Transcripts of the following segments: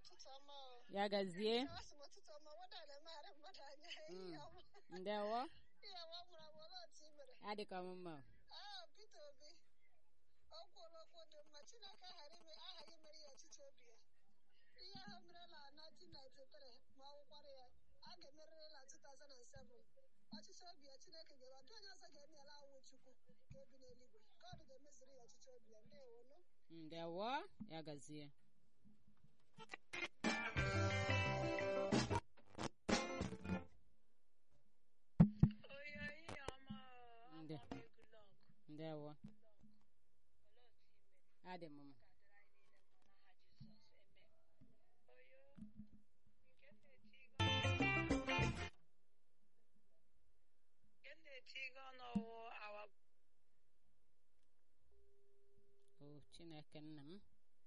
ụtụtụ ọma o. ya gazie Asị m ụtụtụ ọma wada na-emegharị mmadụ anya ihe ọma ndewo ihe ọma mụrụ amụ olee otu i mere adịka m mma Ah, Peter Obi o kwuola okwu dị mma Chineke ghara ime aghaghị imere ya ọchịchị obi ya ihe ahụ mere na 1993 ma ọ wụkwara ya a ga-emerịrị na 2007 ọchịchị obi ya Chineke ga-eme ọdụ onye ọzọ ga-eme ya awụ Chukwu ka ebi n'eluigwe God ga-emeziri ya ọchịchị obi ya ndewonu ndewo ya gazie Oyo ihe ọma ọ, Nde. ama m Goodluck. ndewo Olee otu i mere? adị m mma Nke na-eti gị ọnụ ọwụ awa o chineke nna m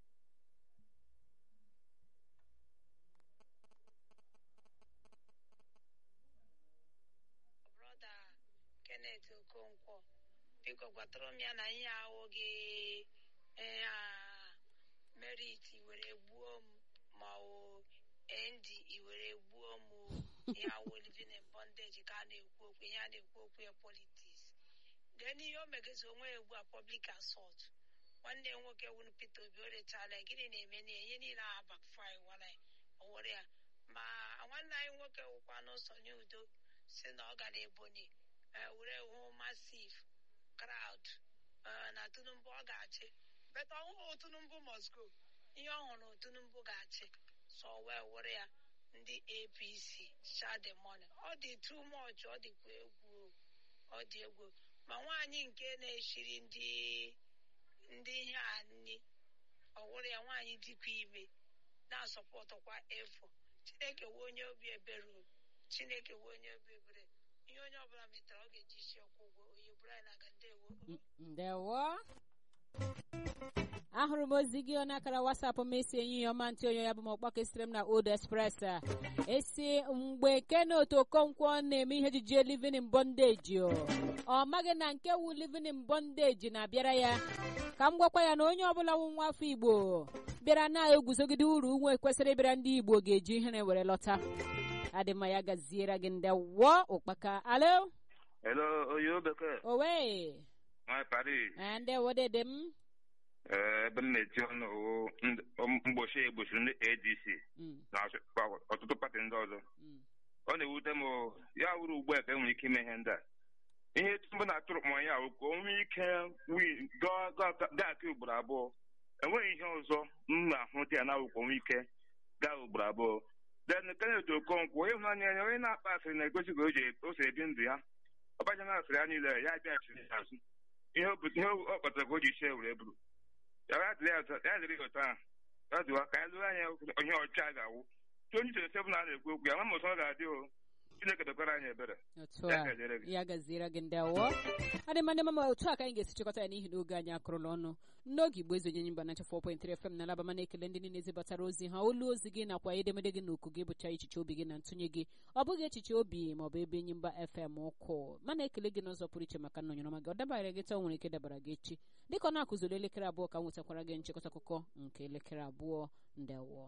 brọda Kenneth Okonkwo biko gwatụrụ m ya na ihe ahụ gị eh, ah, merit were gbuo m ma ọ nd were gbuo m o. ihe awụ living in bondage ka a na-ekwu okwu ihe a na-ekwu okwu ya politics then ihe o megezi onwe ya ugbu a public assault nwanne ya nwoke wuru Peter Obi o rechala ya, gịnị na-eme na ya? ihe niile a backfire wara ya o were ya ma nwanne anyị nwoke wụkwa n'ụsọ n'udo si na ọ gara ebonyi eh, were hụ massive crowd eh, na Tinubu ọ ga-achị bet ọhụụ Tinubu must go ihe ọ hụrụ Tinubu ga-achị so wee were ya ndị APC share the money ọ dị too much ọ dịkwa egwu o. ọ dị egwu ma nwaanyị nke na-eshiri ndị ndị ihe a nni ọ wụrụ ya nwaanyị dịkwa ime na-asọpọtụkwa efo chineke wee onye obi ebere o. chineke wee onye obi ebere ihe onye ọbụla metara ọ ga-eji isi ọkwụ ụgwọ onye bụrụ anyị na-aga ndewo N- ndewo ahụrụ m ozi gị n'akara wasapụ m esi enyi ya ọma ntị onye ya bụ m ọkpọ kesịrị m na old express a. esi mgbe kenot okonkwo na-eme ihe ejije living in bondage o. ọ maghị na nke wu living in bondage na-abịara ya ka m gwakwa ya na onye ọbụla wụ nwa afọ igbo bịara na-eguzogide uru nwe kwesịrị ịbịara ndị igbo ga-eji ihere were lọta adị mma ya gaziere gị ndewo ụkpaka alo Hello, oyo bekee. owe Nwa Paris. Eh, ndewo dede m Ee, ebe m na-eti ọnụ wụ ndị- mgbochi egbochiri ndị ADC Mm, na ọchị- ọtụtụ pati ndị ọzọ. mm. Ọ na-ewute m o, ya wuru ugbu a ka e nwere ike ime ihe ndị a. Ihe mbụ na-atụrụ m ya wụ ka o nwee ike wi- gaa- gaa- gaa aka ugboro abụọ. Enweghị ihe ọzọ m na-ahụta ya na awụ ka o nwee ike gaa ugboro abụọ. Then Kenneth Okonkwo ịhụnanya ya onye na-akpa asịrị na-egosi ka o ji o si ebi ndụ ya. Ọbacha na-asịrị ya niile ya bịaghachiri ya azụ. Ihe o bu- ihe ọ kpatara ka o ji sie were buru. ya ya dịrị ya ụtọ ya dịrị ya ụtọ ahụ ya dịwa ka ya lụrụ anya onye ọcha ga-awụ 2027 a na-ekwu okwu ya ma ma ụtọ ọ ga-adị o chineke dokwara anyị ebere otu Ya a gaziere gị. ya gaziere gị ndewo adị mma ndị mama otu a ka anyị ga-esi chịkọta ya n'ihi na oge anyị akụrụla ọnụ n'oge igbo ezi onyenye mba na 4.3 fm na alabama na-ekele ndị niile zibatara ozi ha olu ozi gị nakwa edemede gị na oku gị bụcha echiche obi gị na ntụnye gị ọ bụghị echiche obi maọbụ ebe enyi mba fm ụkwụ mana ekele gị n'ụzọ pụrụ iche maka nnọnyere ọma gị ọ dabara gị taa o nwere ike dabara gị echi dịka ọ na-akụziri elekere abụọ ka m nwetakwara gị nchịkọta akụkọ nke elekere abụọ ndewo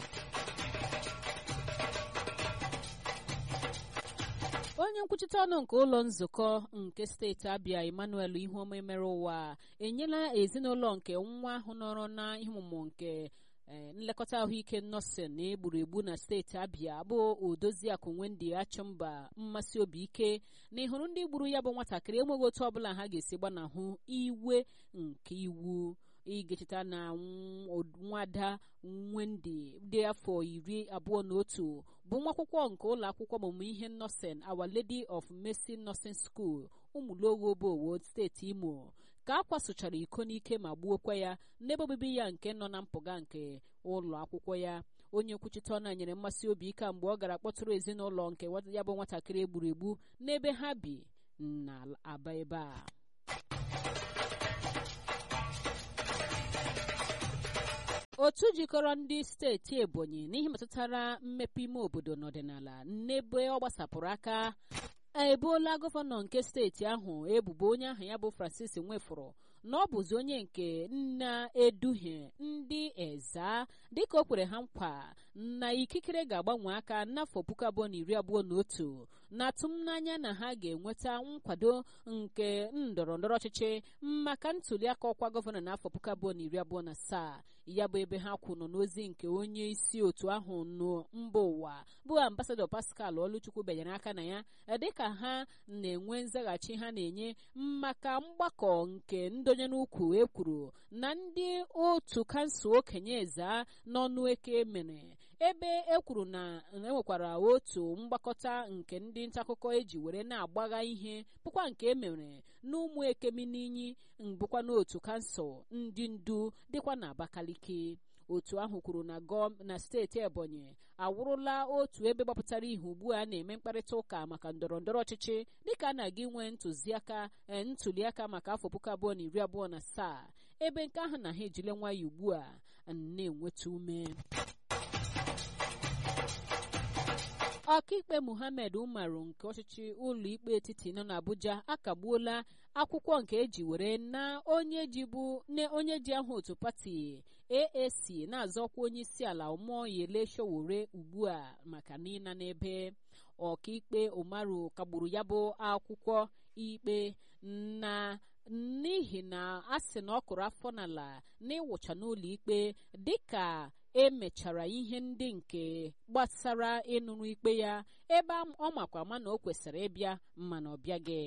onye nkwuchite ọnụ nke ụlọ nzukọ nke steeti abịa emmanuel ihuoma mere ụwa enyela ezinụlọ nke nwa ahụ nọrọ na ihe ọmụmụ nke eh, nlekọta ahụike nọọsịn na egburu egbu na steeti abịa bụ odoziakụ wendy achụmba mmasị obi ike na ịhụrụ ndị gburu ya bụ nwatakịrị enweghị otu ọbụla ha ga-esi gbanahụ iwe nke iwu igechita na nw- nwada Wendy dị afọ iri abụọ na otu bụ nwa akwụkwọ nke ụlọ akwụkwọ ọmụmụ ihe nọọsịn Our Lady of Mercy Nursing School ụmụlogo obowo steeti Imo ka a kwasụchara iko n'ike ma gbuokwa ya n'ebe obibi ya nke nọ na mpụga nke ụlọ akwụkwọ ya onye nkwuchite ọnụ a nyere mmasị obi ike mgbe ọ gara kpọtụrụ ezinụlọ nke wa- ya bụ nwatakịrị egburu egbu n'ebe ha bi na aba ebe a otu jikọrọ ndị steeti ebonyi n'ihe metụtara mmepe ime obodo n'ọdịnala n'ebe ọ gbasapụrụ aka eboola gọvanọ nke steeti ahụ ebubo onye ahụ ya bụ francis nwefụrụ na ọ bụzi onye nke na-eduhie ndị eza dịka o kwere ha nkwa na ikikere ga-agbanwe aka n'afọ puku abụọ na iri abụọ na otu na-atụmnanya na ha ga-enweta nkwado nke ndọrọ ndọrọ ọchịchị maka ntụliaka ọkwa gọvanọ n'afọ puku abụọ na iri abụọ na asaa ya bụ ebe ha kwụ nọ n'ozi nke onye isi otu ahụ nọ mba ụwa bụ ambasadọ pascal oluchukwu benyere aka na ya dịka ha na-enwe nzaghachi ha na-enye maka mgbakọ nke ndonye n'ukwu ekwuru na ndị otu kansụl okenye eze n'ọnụ eke mere ebe e kwuru na enwekwara otu mgbakọta nke ndị ntaakụkọ eji were na-agbagha ihe bụkwa nke emere n'ụmụ ekemininyi bụkwa n'otu kansụl ndị ndu dịkwa na abakaliki otu ahụ kwuru na gọm na steeti ebonyi awụrụla otu ebe gbapụtara ihe ugbu a na-eme mkparịta ụka maka ndọrọ ndọrọ ọchịchị dịka a na-aga inwe ntụziaka ntụliaka maka afọ puku abụọ na iri abụọ na asaa ebe nke ahụ na ha ejile nwayọ ugbu a na-enweta ume ọkaikpe muhammed umaru nke ọchịchị ụlọikpe etiti nọ n'abuja akagbuola akwụkwọ nke eji were na onye jibu na onye ji aha otu pati aac na-azọkwa onye isi ala ụmụyele showore ugbu a maka n'ịna n'ebe ọkaikpe umaru kagburu ya bụ akwụkwọ ikpe na n'ihi na a sị na ọ kụrụ afọ n'ala n'ịwụcha n'ụlọ ikpe dịka emechara ihe ndị nke gbasara ịnụrụ ikpe ya ebe ọ makwa ma na o kwesịrị ịbịa mana ọ bịaghị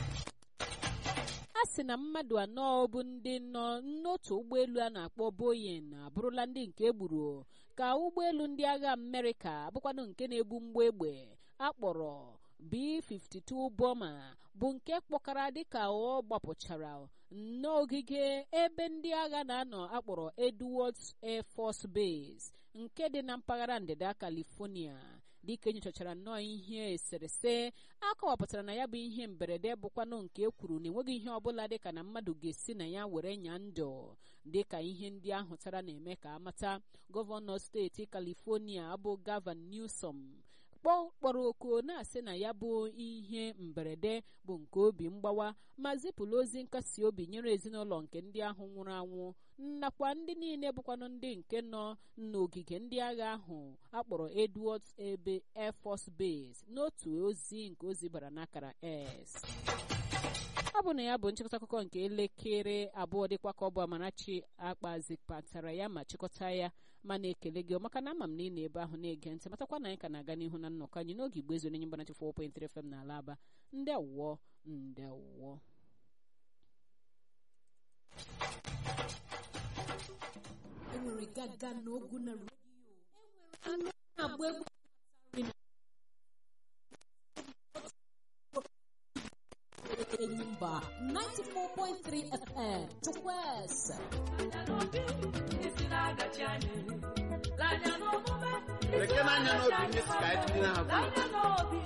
a sị na mmadụ anọ bụ ndị nọ n'otu ụgbọelu a na-akpọ boyin abụrụla ndị nke egburu ka ụgbọelu ndị agha amerịka bụkwanụ nke na-ebu mgbọ egbe akpọrọ b-52 boma bụ nke kpọkara dịka ọ gbapụchara n'ogige ebe ndị agha na-anọ akpọrọ edwards air force base nke dị na mpaghara ndịda california dịka enyochachara nnọọ ihe eserese akọwapụtara na ya bụ ihe mberede bụkwanụ nke e kwuru na enweghị ihe ọbụla dịka na mmadụ ga-esi na ya were nya ndụ dịka ihe ndị ahụ tara na-eme ka amata gọvanọ steeti california bụ gavan newsom kpọrọ oku na-asị na ya bụ ihe mberede bụ nke obi mgbawa ma zipụla ozi nkasi obi nyere ezinụlọ nke ndị ahụ nwụrụ anwụ nakwa ndị niile bụkwanụ ndị nke nọ n'ogige ndị agha ahụ akpọrọ edwards ebe air force base n'otu ozi nke ozi bara n'akara s ọ bụ na ya bụ nchịkọta akụkọ nke elekere abụọ dịkwa ka ọ bụ amarachi akpazipatara ya ma chịkọta ya ma na-ekele gị maka na ama m na ị na-ebe ahụ na-ege ntị matakwa na anyị ka na-aga n'ihu na nnọkọ anyị n'oge igbo ezu n'enye mgbanachi 4.3 FM n'ala aba ndị awụọ ndị awụọ enwere gaga n'ogu na redio enwere na-agba egwu Enyimba 94.3 FM Chukwueze Lekere anya n'obi ndị si ka anyị dị na ha